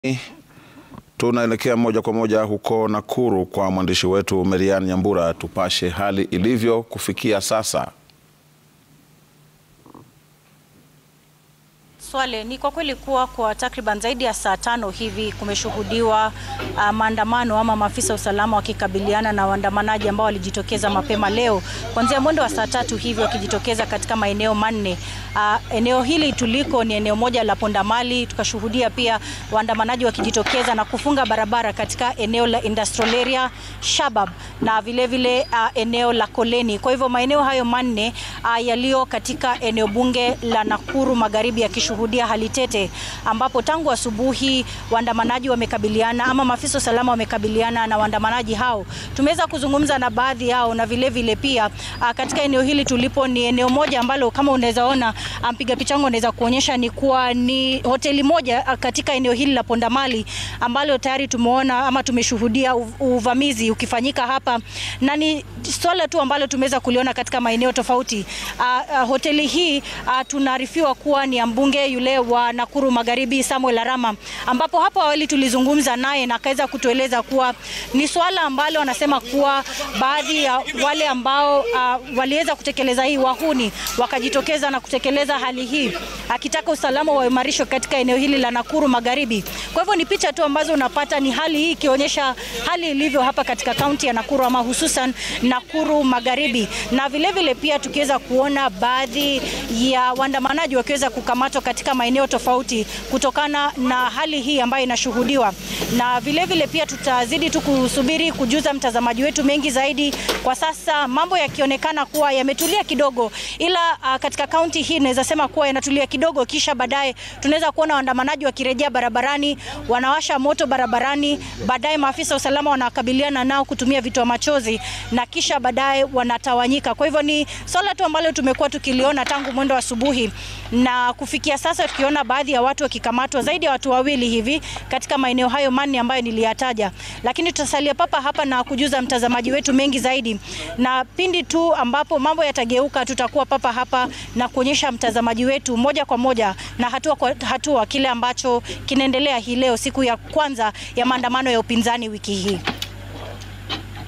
Tunaelekea moja kwa moja huko Nakuru kwa mwandishi wetu Merian Nyambura, tupashe hali ilivyo kufikia sasa. Swale, ni kwa kweli kuwa kwa takriban zaidi ya saa tano hivi kumeshuhudiwa uh, maandamano ama maafisa usalama wakikabiliana na waandamanaji ambao walijitokeza mapema leo kuanzia mwendo wa saa tatu hivi wakijitokeza katika maeneo manne. Uh, eneo hili tuliko ni eneo moja la Pondamali, tukashuhudia pia waandamanaji wakijitokeza na kufunga barabara katika eneo la Industrial Area, Shabab na vilevile vile, uh, eneo la Koleni. Kwa hivyo maeneo hayo manne uh, yaliyo katika eneo bunge la Nakuru Magharibi yakishuhudia hali tete, ambapo tangu asubuhi waandamanaji wamekabiliana ama maafisa usalama wamekabiliana na waandamanaji hao. Tumeweza kuzungumza na baadhi yao na vilevile vile pia uh, katika eneo hili tulipo ni eneo moja ambalo kama unaweza ona mpiga picha wangu anaweza kuonyesha ni kuwa ni hoteli moja katika eneo hili la Pondamali ambalo tayari tumeona ama tumeshuhudia uvamizi ukifanyika hapa, na ni swala tu ambalo tumeweza kuliona katika maeneo tofauti. Uh, uh, hoteli hii uh, tunaarifiwa kuwa ni ya mbunge yule wa Nakuru Magharibi Samuel Arama, ambapo hapo awali tulizungumza naye na akaweza kutueleza kuwa ni swala ambalo anasema kuwa baadhi ya wale ambao uh, waliweza kutekeleza hii wahuni wakajitokeza na kutekeleza hali hii, akitaka usalama waimarishwe katika eneo hili la Nakuru Magharibi. Kwa hivyo ni picha tu ambazo unapata, ni hali hii ikionyesha hali ilivyo hapa katika kaunti ya Nakuru ama hususan Nakuru Magharibi, na vilevile vile pia tukiweza kuona baadhi ya waandamanaji wakiweza kukamatwa katika maeneo tofauti kutokana na hali hii ambayo inashuhudiwa, na vilevile vile pia tutazidi tu kusubiri kujuza mtazamaji wetu mengi zaidi. Kwa sasa mambo yakionekana kuwa yametulia kidogo, ila uh, katika kaunti hii naweza sema kuwa yanatulia kidogo, kisha baadaye tunaweza kuona waandamanaji wakirejea barabarani, wanawasha moto barabarani, baadaye maafisa wa usalama wanakabiliana nao kutumia vitoa machozi na kisha baadaye wanatawanyika. Kwa hivyo ni swala tu ambalo tumekuwa tukiliona tangu mwendo wa asubuhi na kufikia sasa, tukiona baadhi ya watu wakikamatwa, zaidi ya watu wawili hivi katika maeneo hayo manne ambayo niliyataja, lakini tutasalia papa hapa na kujuza mtazamaji wetu mengi zaidi, na pindi tu ambapo mambo yatageuka, tutakuwa papa hapa na kuonyesha mtazamaji wetu moja kwa moja na hatua kwa hatua kile ambacho kinaendelea hii leo, siku ya kwanza ya maandamano ya upinzani wiki hii.